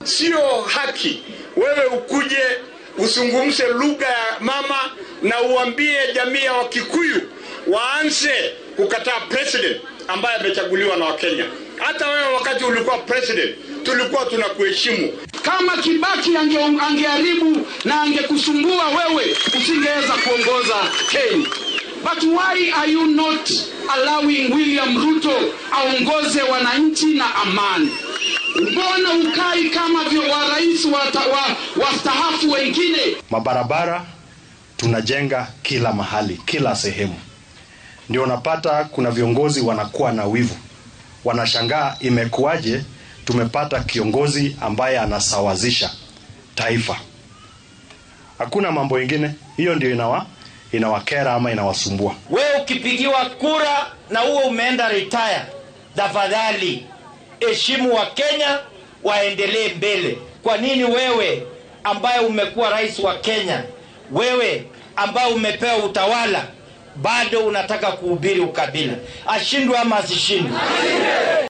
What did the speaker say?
Sio haki wewe ukuje usungumze lugha ya mama na uambie jamii ya Wakikuyu waanze kukataa president ambaye amechaguliwa na Wakenya. Hata wewe wakati ulikuwa president tulikuwa tunakuheshimu. Kama Kibaki ange, angeharibu na angekusumbua wewe, usingeweza kuongoza Kenya. But why are you not allowing William Ruto aongoze wananchi na amani? Mbona ukai kama vyo wa rais wastaafu wa, wa wengine? Mabarabara tunajenga kila mahali, kila sehemu. Ndio unapata kuna viongozi wanakuwa na wivu, wanashangaa imekuwaje tumepata kiongozi ambaye anasawazisha taifa. Hakuna mambo ingine, hiyo ndio inawa inawakera ama inawasumbua. Wewe ukipigiwa kura na uwe umeenda retire, tafadhali heshimu wa Kenya waendelee mbele. Kwa nini wewe ambaye umekuwa rais wa Kenya, wewe ambaye umepewa utawala, bado unataka kuhubiri ukabila? Ashindwe ama asishindwe?